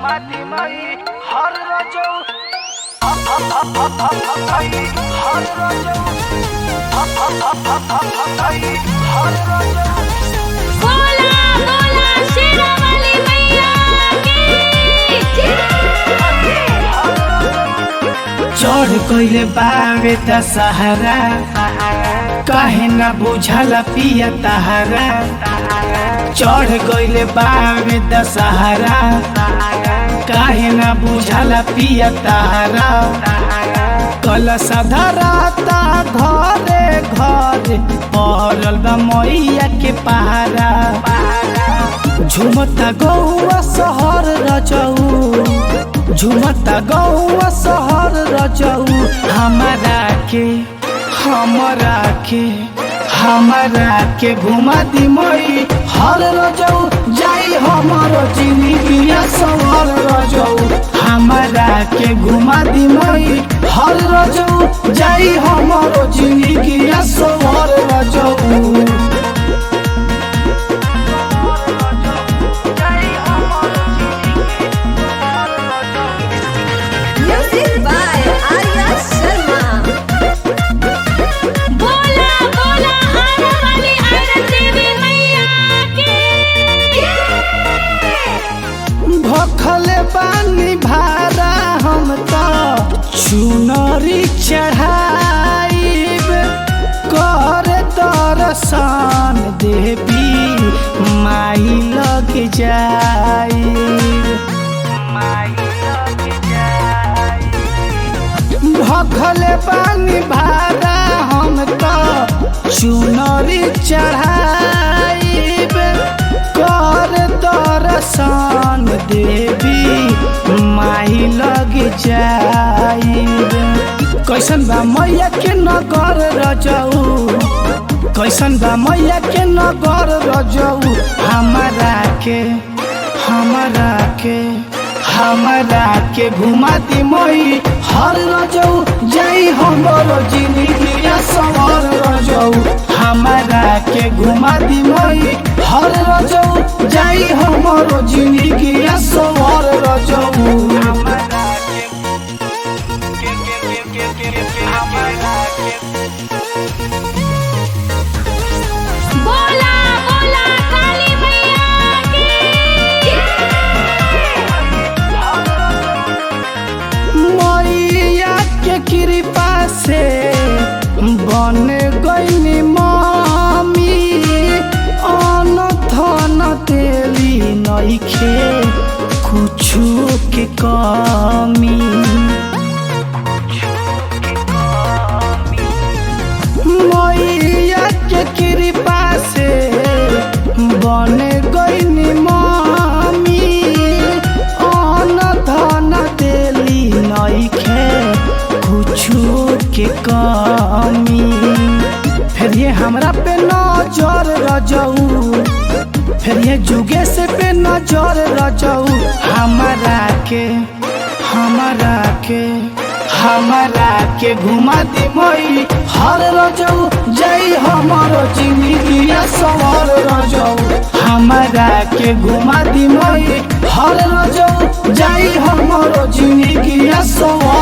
घुमाती मई हर रजौ हर रजौ हर रजौ बोला बोला शेरावाली मैया की चढ़ गइले बावे दशहरा काहे न बुझल पिया तहरा चढ़ गइले बावे दशहरा काहे न बुझल पिया तहरा कल सधराता घरे घरे पड़ल बा मैया के पहारा झुमता गौआ शहर रजऊ झुमता गौआ शहर रजऊ हमारा के हमरा के हमरा के घुमा दी मई हर रजऊ जाई हमारो जिंदगी सवर रजऊ हमरा के घुमा दी मई हर रजऊ जाई हमारो जिंदगी सवर रजऊ Music by Arya Sharma. बोला बोला आने वाली आयरन देवी मैया की भखले बानी भारा हम तो चुनरी चढ़ाइब कर दर्शन देवी माई लग जाइब भखले बानी भारा हम तो चुनरी चढ़ाइब कर दर्शन देवी माई लग जाइब कैसन बा मैया के नगर रजऊ कैसन बा मैया के नगर रजऊ हमारा के हमरा के हमरा के घुमाती मई हर रजऊ जाई हमरो जिंदगी सवर रजऊ हमरा के घुमाती मई हर रजऊ जाई हमरो जिंदगी सवर रजऊ बोला बोला काली मैया की मैया के कृपा से बन गईनी मामी अन धन तेली नइखे कुछु के कमी मैया के कृपा से बन गईनी मामी अन धन देली नइखे कुछु के कमी फिर ये हमरा पे नजर रजऊ फिर ये जुगे से पे नजर रजऊ हमरा के हमरा के हमरा के घुमा दी मई हर रजऊ जाई हमारो जिंदगी सवर रजऊ हमरा के घुमा दी मई हर रजऊ जाई हमारो जिंदगी सवर